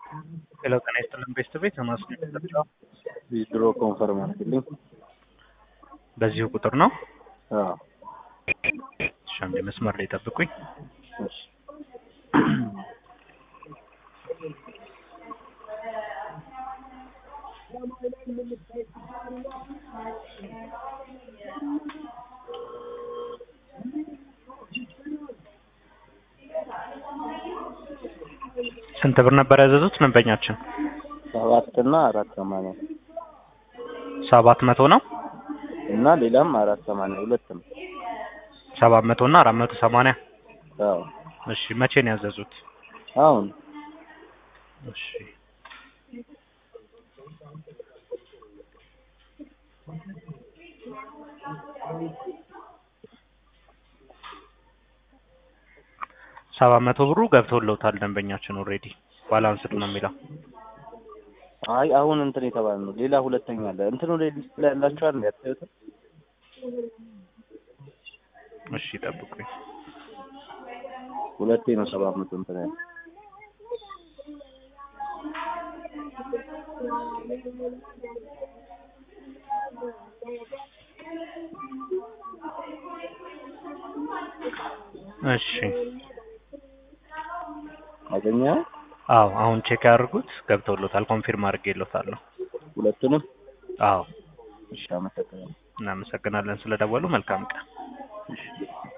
ሄሎ ጤና ይስጥልን ቤስት ቤት ማስገጫ ድሮ ኮንፈርም አድርግልኝ። በዚሁ ቁጥር ነው። አዎ እሺ አንዴ መስመር ላይ ጠብቁኝ። እሺ ስንት ብር ነበር ያዘዙት ደንበኛችን? ሰባት እና አራት ሰማንያ ሰባት መቶ ነው። እና ሌላም አራት ሰማንያ ሁለትም ሰባት መቶ እና አራት መቶ ሰማንያ አዎ እሺ መቼ ነው ያዘዙት? አሁን እሺ ሰባት መቶ ብሩ ገብቶልዎታል ደንበኛችን ኦልሬዲ ባላንስድ ነው የሚለው። አይ አሁን እንትን የተባለ ነው። ሌላ ሁለተኛ አለ። እንትኑ ላይ ሊስት ላይ ያላችኋል እንዴ? አታዩትም? እሺ ጠብቁኝ። ሁለቴ ነው ሰባት መቶ እንትን ያለ እሺ አገኘ አዎ አሁን ቼክ ያድርጉት ገብቶልዎታል። ኮንፊርም አድርጌልዎታለሁ። ሁለቱንም። አዎ እሺ አመሰግናለሁ። እናመሰግናለን ስለደወሉ። መልካም ቀን። እሺ